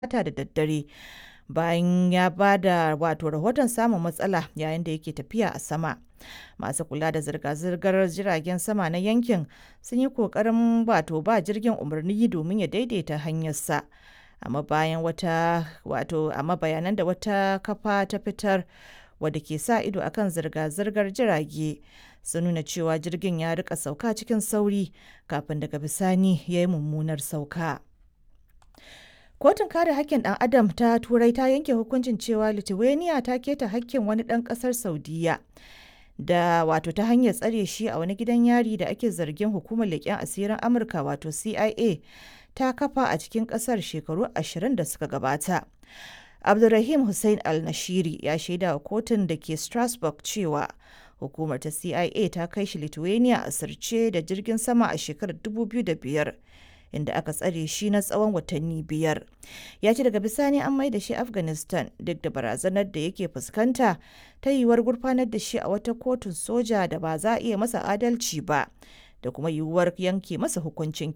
Talata da daddare bayan ya ba da wato rahoton samun matsala yayin da yake tafiya a sama. Masu kula da zirga-zirgar jiragen sama na yankin sun yi ƙoƙarin wato ba jirgin umarni domin ya daidaita hanyarsa. Amma bayan wata wato amma bayanan da wata kafa ta fitar wadda ke sa ido akan zirga-zirgar jirage sun nuna cewa jirgin ya rika sauka cikin sauri kafin daga bisani ya yi mummunar sauka. Kotun kare hakkin ɗan adam ta Turai ta yanke hukuncin cewa Lithuania ta keta hakkin wani ɗan ƙasar Saudiyya da wato ta hanyar tsare shi a wani gidan yari da ake zargin hukumar leƙen asirin Amurka wato CIA ta kafa a cikin ƙasar shekaru ashirin da suka gabata. Abdulrahim Hussein Al-Nashiri ya shaida wa kotun da ke Strasbourg cewa hukumar ta CIA ta kai shi Lithuania a sirce da jirgin sama a shekarar 2005 inda aka tsare shi na tsawon watanni biyar. Ya ce daga bisani an mai da shi Afghanistan duk da barazanar da yake fuskanta ta yiwuwar gurfanar da shi a wata kotun soja da ba za a iya masa adalci ba da kuma yiwuwar yanke masa hukuncin